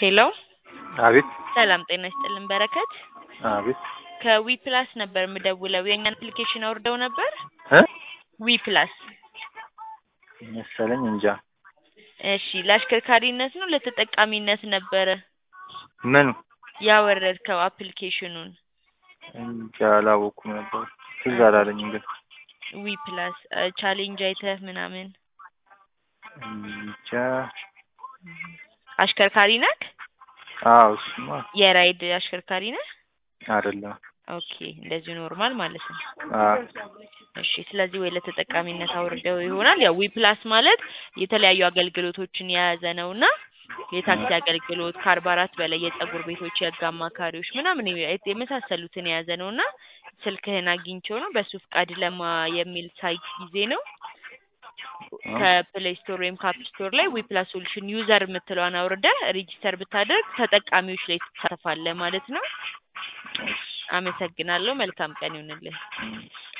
ሄሎ አቤት ሰላም ጤና ይስጥልን በረከት አቤት ከዊ ፕላስ ነበር የምደውለው የእኛን አፕሊኬሽን አውርደው ነበር እ ዊ ፕላስ መሰለኝ እንጃ እሺ ለአሽከርካሪነት ነው ለተጠቃሚነት ነበረ ምኑ ያወረድከው አፕሊኬሽኑን እንጃ አላወኩም ነበር ትዝ አላለኝም ግን ዊ ፕላስ ቻሌንጅ አይተህ ምናምን እንጃ አሽከርካሪ ነህ አዎ እሱማ የራይድ አሽከርካሪ ነህ አይደለም ኦኬ እንደዚሁ ኖርማል ማለት ነው አዎ እሺ ስለዚህ ወይ ለተጠቃሚነት አውርደው ይሆናል ያው ዊ ፕላስ ማለት የተለያዩ አገልግሎቶችን የያዘ ነውና የታክሲ አገልግሎት ከአርባ አራት በላይ የጸጉር ቤቶች የህግ አማካሪዎች ምናምን የመሳሰሉትን የያዘ ነውና ስልክህን አግኝቼው ነው በሱ ፍቃድ ለማ የሚል ሳይት ጊዜ ነው ከፕሌይ ስቶር ወይም ከአፕ ስቶር ላይ ዊ ፕላስ ሶሉሽን ዩዘር የምትለዋን አውርደህ ሬጂስተር ብታደርግ ተጠቃሚዎች ላይ ትሳተፋለህ ማለት ነው። አመሰግናለሁ። መልካም ቀን ይሁንልህ።